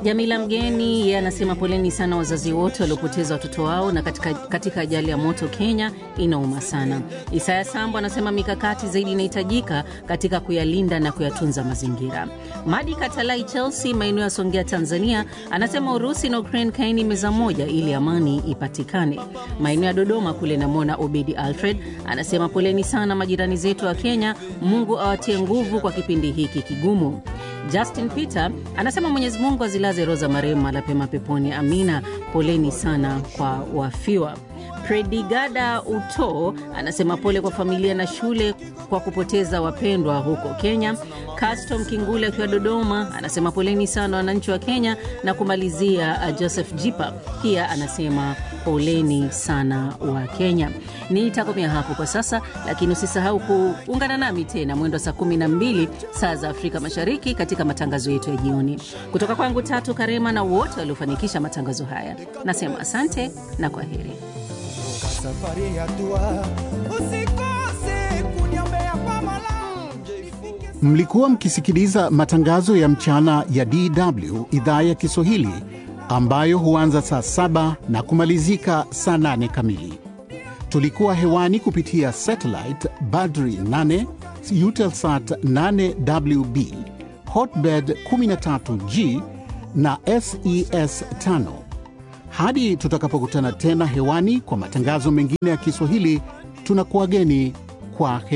Jamila Mgeni yeye anasema poleni sana wazazi wote waliopoteza watoto wao na katika, katika ajali ya moto Kenya, inauma sana. Isaya Sambo anasema mikakati zaidi inahitajika katika kuyalinda na kuyatunza mazingira. Madi Katalai Chelsea, maeneo ya Songea, Tanzania, anasema Urusi na Ukraine kaini meza moja ili amani ipatikane. Maeneo ya Dodoma kule namwona Obedi Alfred anasema poleni sana majirani zetu wa Kenya, Mungu awatie nguvu kwa kipindi hiki kigumu. Justin Peter anasema Mwenyezi Mungu azilaze roho za marehemu mahali pema peponi, amina. Poleni sana kwa wafiwa. Predigada Uto anasema pole kwa familia na shule kwa kupoteza wapendwa huko Kenya. Custom Kingule akiwa Dodoma anasema poleni sana wananchi wa Kenya, na kumalizia uh, Joseph Jipa pia anasema poleni sana wa Kenya. Nitakomea hapo kwa sasa, lakini usisahau kuungana nami tena mwendo wa saa 12 saa za Afrika Mashariki katika matangazo yetu ya jioni. Kutoka kwangu Tatu Karema na wote waliofanikisha matangazo haya, nasema asante na kwa heri. safari ya dua usikose kuniombea kwa Mola Mlikuwa mkisikiliza matangazo ya mchana ya DW idhaa ya Kiswahili ambayo huanza saa saba na kumalizika saa nane kamili. Tulikuwa hewani kupitia satellite Badri 8 Eutelsat 8WB Hotbird 13G na SES 5. Hadi tutakapokutana tena hewani kwa matangazo mengine ya Kiswahili, tunakuwageni kwa heri.